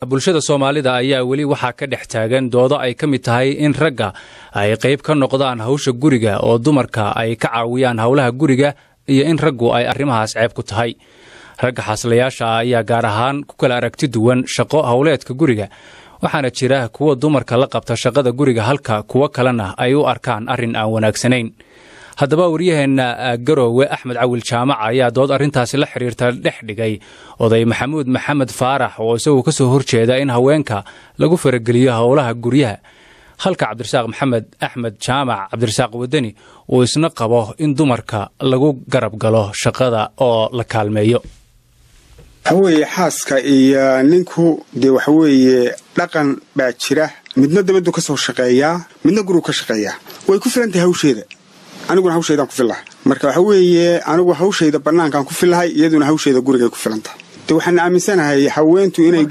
bulshada soomaalida ayaa weli waxaa ka dhex taagan doodo ay ka mid tahay in ragga ay qayb ka noqdaan hawsha guriga oo dumarka ay ka caawiyaan howlaha guriga iyo in raggu ay arrimahaas ceeb ku tahay ragga xaaslayaasha ah ayaa gaar ahaan ku kala aragti duwan shaqo howleedka guriga waxaana jira kuwa dumarka la qabta shaqada guriga halka kuwo kalena ay u arkaan arrin aan wanaagsanayn haddaba waryaheenna garoowe axmed cawil jaamac ayaa dood arrintaasi la xidhiirta dhex dhigay oday maxamuud maxamed faarax oo isaguo ka soo horjeeda in haweenka lagu farageliyo howlaha guryaha halka cabdirasaaq maxamed axmed jaamac cabdirasaaq wadani uu isna qabo in dumarka lagu garab galo shaqada oo la kaalmeeyo waxaweeye xaaska iyo ninku dee waxaweeye dhaqan baa jira midna dabadu ka soo shaqeeyaa midna gurug ka shaqeeyaa way ku filan tahay hawsheeda aniguna hawshaydaan ku fillahay marka waxa weeye anigu hawshayda bannaankaan ku fillahay iyaduna hawsheeda gurigay ku filan tahay de waxaan aaminsanahay haweentu inay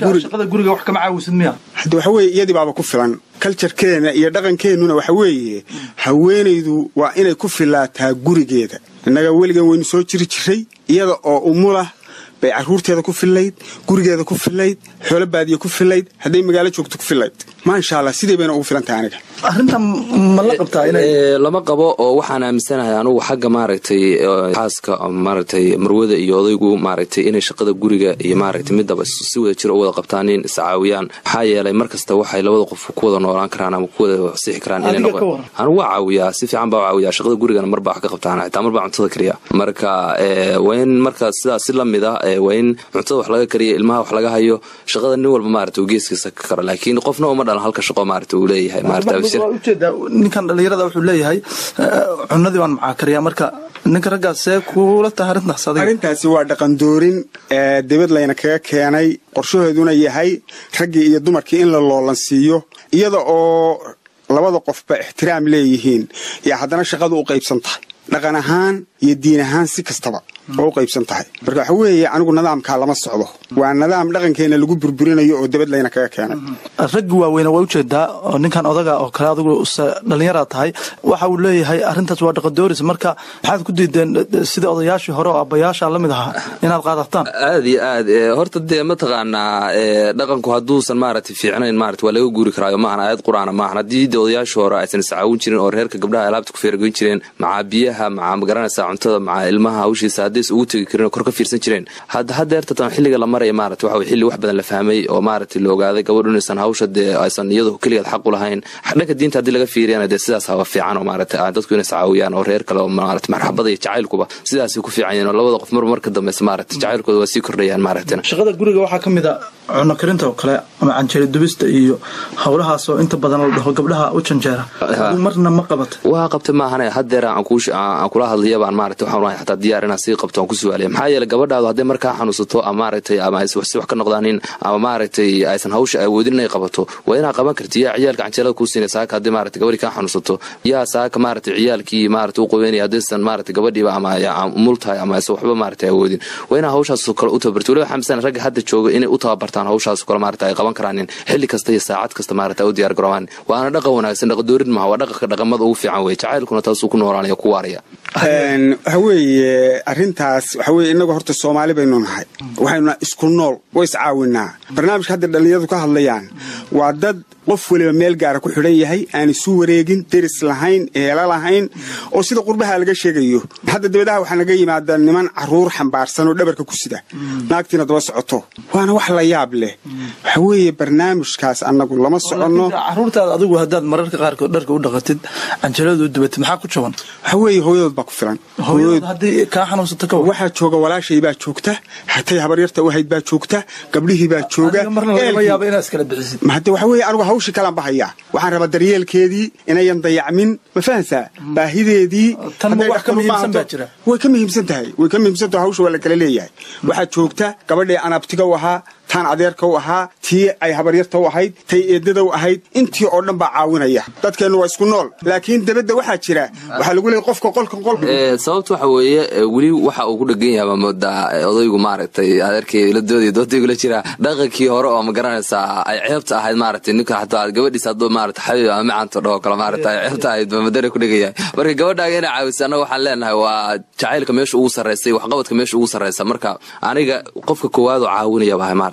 hade waxaweye iyadii baaba ku filan kaljarkeena iyo dhaqankeennuna waxa weeye haweenaydu waa inay ku filaataa gurigeeda innaga weligan waynu soo jiri jiray iyada oo umulah bay caruurteeda ku fillayd gurigeeda ku fillayd xoolo baadiya ku fillayd hadday magaalo joogto ku fillayd maasha allah sidii bayna ugu filan tahay aniga arrintan ma la qabtaa lama qabo oo waxaan aaminsanahay anugu xagga maaragtay xaaska maaragtay marwada iyo odaygu maaragtay inay shaqada guriga iyo maaragtay midaba si wada jir u wada qabtaan in iscaawiyaan maxaa yeelay mar kasta waxay labada qof ku wada noolaan karaan ama ku wada sixi karaan inay noqon anugu waa caawiyaa si fiican baa u caawiyaa shaqada gurigana marbaa wax ka qabtaan xitaa marbaa cuntada kariya marka waa in marka sidaas si lamid ah waa in cuntada wax laga kariya ilmaha wax laga hayo shaqada nin walba maaragtay uu geeskiisa ka karo laakiin qofna uma dhalan halka shaqo maaragtay uu leeyahay maaragtay ujeedaa ninkan dhallinyarada wuxuu leeyahay cunadii baan macaakariyaa marka ninka raggaas see kuula tahay arrintaas adiga arrintaasi waa dhaqandoorin dibad layna kaga keenay qorshahooduna yahay raggii iyo dumarkii in la loolansiiyo iyada oo labada qofba ixtiraam leeyihiin yaa haddana shaqadu u qaybsan tahay dhaqan ahaan iyo diin ahaan si kastaba oo u qaybsan tahay marka waxa weeye anigu nidaamkaa lama socdo waa nidaam dhaqankeenna lagu burburinayo oo dabad layna kaga keenay raggi waaweyne waa ujeedaa oo ninkan odaga oo kale adigu dhallinyara tahay waxa uu leeyahay arrintaas waa dhaqadooris marka maxaad ku diideen sida odayaashii hore oo abayaasha la mid ahaa inaad qaadataan aad iyo aad horta dee mataqaanaa dhaqanku hadduusan maaragtay fiicnayn maarata waa laga guuri karaayo maahan aayad qur-aana maahan haddii de odayaashii hore aysan iscaawin jirin oo reerka gabdhaha alaabta ku feeragoyn jireen macaa biyaha macaa magaranaysaa cuntada macaa ilmaha hawshiisa haddays ugu tegi karin oo kor ka fiirsan jireen hadda haddeertatan xilliga la maraya maarata waxa xilli wax badan la fahmay oo maaragtay la ogaaday gabadhu inaysan hawsha dee aysan iyadu keligeed xaq u lahayn dhanka diinta haddii laga fiiriyana dee sidaas haba fiican oo maarata dadku inay iscaawiyaan oo reer kale oo maarata marxabada iyo jacaylkuba sidaasay ku fiican yihin oo labada qof marba marka dambeysa maarata jacaylkooda waa sii kordhayaan maaragtana shaqada guriga waxaa ka mid a cunno karinta oo kale ama canjeeri dubista iyo howlahaas oo inta badan la dhaho gabdhaha u janjeera marna ma qabata waa qabta maahane haddeer aan kula hadlaya baan maarata waxaan ahay xataa diyaar inaan sii qabto aan ku su'aalaya maxaa yeele gabadhaadu hadday markaa xanuunsato ama maaragtay ama aysan wax si wax ka noqdaanin ama maaragtay aysan hawsha awoodin inay qabato waa inaa qaban karti yaa ciyaalka canjeelada kuu siinay saaka haddii maaragtay gabadhii kaa xanuunsato yaa saaka maaragtay ciyaalkii maaragtay u qabeynaya haddaysan maaragtay gabadhiiba ama umul tahay ama aysan waxba maaragtay awoodin waa inaa hawshaasoo kale u tababarto waliba xamsan ragga hadda jooga inay u tababartaan hawshaasoo kale maaragtay ay qaban karaanin xilli kasta iyo saacad kasta maaragtay u diyaar garoobaan waana dhaqan wanaagsan dhaqadoorin maha waa dhaqanka dhaqamada ugu fiican weye jacaylkuna taasuu ku noolaanaya ku waaraya waxa weeye arrintaas waxa weye innagu horta soomaali baynu nahay waxaynuna isku nool way iscaawinaa barnaamijka hadda dhallinyaradu ka hadlayaan waa dad qof weliba meel gaara ku xidhan yahay aan isu wareegin deris lahayn eela lahayn oo sida qurbaha laga sheegayo hadda dabadaha waxaa naga yimaada niman caruur xambaarsan oo dhabarka ku sida naagtiina daba socoto waana wax la yaab leh waxa weeye barnaamijkaas annagu lama soconno caruurtaada adigu haddaad mararka qaarkood dharka u dhaqatid canjalada u dubatid maxaa ku jaban waxa weeye hooyadood baa ku filan haddii kaa xanuunsato ka waxaa jooga walaashay baa joogta hatay habaryarta u hayd baa joogta gabdhihii baa jooga marna lagama yaabo inaad iskala bixisid hadde waxa weeye anigu hawshii kalaan bahayaa waxaan rabaa daryeelkeedii inayan dayacmin ma fahansaa baahideedii tanba wax ka muhiimsan baa jira way ka muhiimsan tahay way ka muhiimsan tahay hawsha waa la kala leeyahay waxaa joogta gabadhii aan abtiga u ahaa taan adeerka u ahaa tii ay habaryarta u ahayd tay eedada u ahayd intii oo dhan baa caawinaya dadkeennu waa isku nool laakiin dabadda waxaa jira waxaa lagu leeyay qofka qolka qolka sababta waxa weeye weli waxa uu ku dhegan yahay moodaa odaygu maaragtay adeerkay la doodaya doodaygu la jira dhaqankii hore oo ma garanaysaa ay ceebta ahayd maaragtay ninka xataa gabadhiisa hadduu maarata xabiib ama macanto dhaho kale maarata ay ceebta ahayd ba madare ku dhegan yahay marka gabadhaaga inay caawisa annaga waxaan leenahay waa jacaylka meesha ugu sarreysay waxqabadka meesha ugu sarreysa marka aniga qofka koowaad oo caawinaya bahay maarata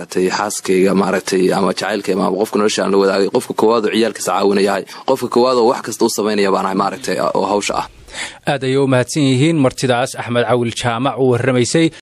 maaragtay xaaskayga maaragtay ama jacaylkayga ama qofka nolosha aan la wadaagay qofka koowaad oo ciyaalkiisa caawinayahay qofka koowaad oo wax kasta u samaynaya baan ahay maaragtay oo hawsha ah aad ayay u mahadsan yihiin martidaas axmed cawil jaamac u warramaysay